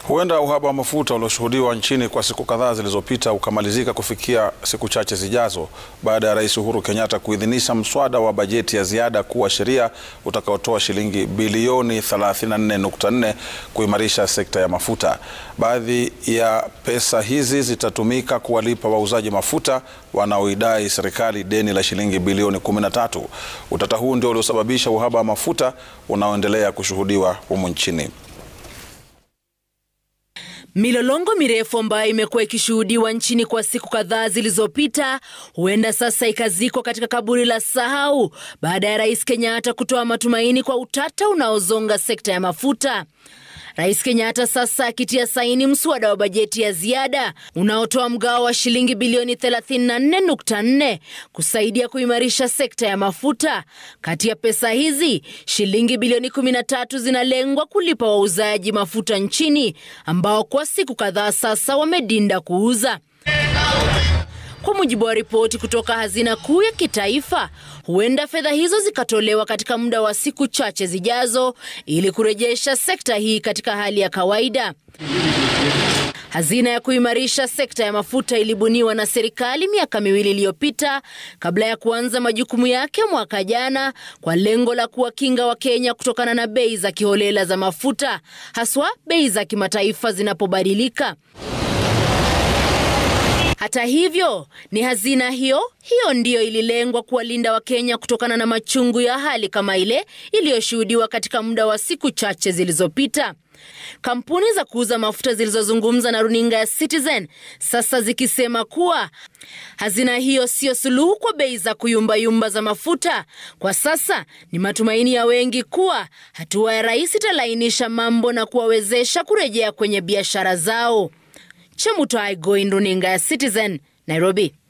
Huenda uhaba wa mafuta ulioshuhudiwa nchini kwa siku kadhaa zilizopita ukamalizika kufikia siku chache zijazo baada ya Rais Uhuru Kenyatta kuidhinisha mswada wa bajeti ya ziada kuwa sheria utakaotoa shilingi bilioni 34.4 kuimarisha sekta ya mafuta. Baadhi ya pesa hizi zitatumika kuwalipa wauzaji mafuta wanaoidai serikali deni la shilingi bilioni 13. Utata huu ndio uliosababisha uhaba wa mafuta unaoendelea kushuhudiwa humu nchini. Milolongo mirefu ambayo imekuwa ikishuhudiwa nchini kwa siku kadhaa zilizopita huenda sasa ikazikwa katika kaburi la sahau baada ya Rais Kenyatta kutoa matumaini kwa utata unaozonga sekta ya mafuta. Rais Kenyatta sasa akitia saini mswada wa bajeti ya ziada unaotoa mgao wa shilingi bilioni 34.4 kusaidia kuimarisha sekta ya mafuta. Kati ya pesa hizi, shilingi bilioni 13 zinalengwa kulipa wauzaji mafuta nchini ambao kwa siku kadhaa sasa wamedinda kuuza. Kwa mujibu wa ripoti kutoka Hazina Kuu ya Kitaifa, huenda fedha hizo zikatolewa katika muda wa siku chache zijazo ili kurejesha sekta hii katika hali ya kawaida. Hazina ya kuimarisha sekta ya mafuta ilibuniwa na serikali miaka miwili iliyopita kabla ya kuanza majukumu yake mwaka jana kwa lengo la kuwakinga Wakenya kutokana na bei za kiholela za mafuta, haswa bei za kimataifa zinapobadilika. Hata hivyo, ni hazina hiyo hiyo ndiyo ililengwa kuwalinda Wakenya kutokana na machungu ya hali kama ile iliyoshuhudiwa katika muda wa siku chache zilizopita. Kampuni za kuuza mafuta zilizozungumza na runinga ya Citizen sasa zikisema kuwa hazina hiyo siyo suluhu kwa bei za kuyumbayumba za mafuta. Kwa sasa ni matumaini ya wengi kuwa hatua ya rais italainisha mambo na kuwawezesha kurejea kwenye biashara zao. Chemutai Goin, runinga ya Citizen, Nairobi.